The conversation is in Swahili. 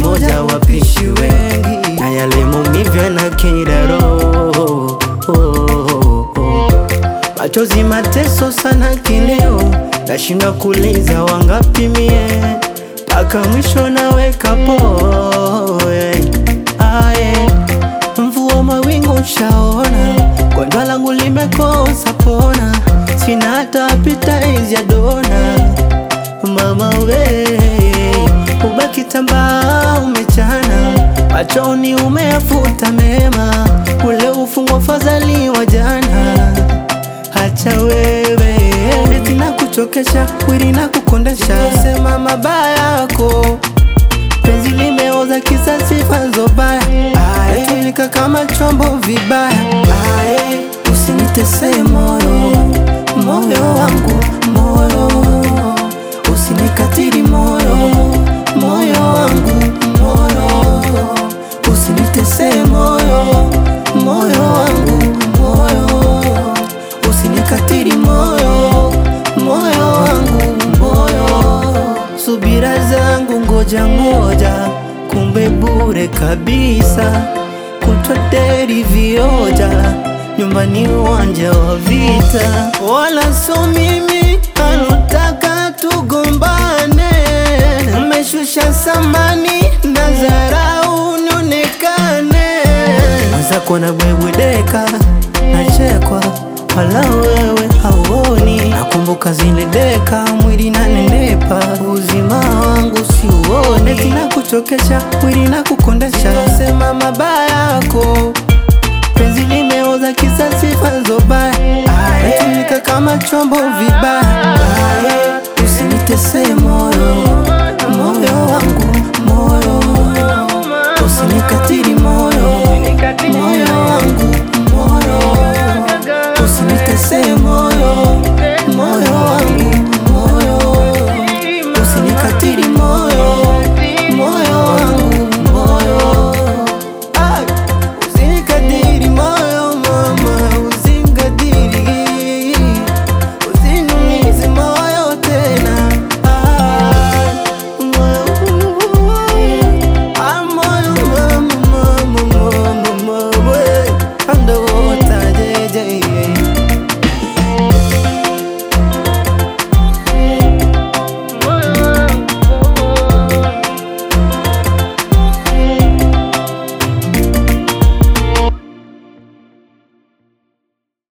moja wapishi wengi, na yale maumivu yanakera roho. Machozi mateso sana kileo, nashinda kuliza wangapi mie, mpaka mwisho naweka poe aye mvua mawingu shaona, gonjwa langu limekosa pona, sina hata appetite ya dona. Mama we, ubaki tambaa umechana, machoni umeyafuta mema, ule ufungwa fadhali wa jana. Hacha wewe, eti na kuchokesha, wili na kukondesha, sema mabaya yako penzi limeoza kisa sifa zobaya, tumika kama chombo vibaya. Ae, Usinitese moyo, moyo wangu, moyo usinikatiri moyo, moyo wangu, moyo usinitese moyo, moyo wangu, moyo usinikatiri moyo, moyo wangu, moyo subira zangu ngoja ngoja, kumbe bure kabisa, kutwa deri vioja, nyumbani uwanja wa vita, wala so mimi anotaka tugombane, mmeshusha samani na dharau nionekane, mwenzako na bwebwedeka nachekwa wala wewe hauoni, nakumbuka zile deka, mwili nanenepa, uzima wangu siuoni, eti na kuchokesha, mwili na kukondesha, sema mabaya yako, penzi limeoza kisa sifa zobaya, natumika kama chombo vibaya, Aye, usinitese moyo, moyo wangu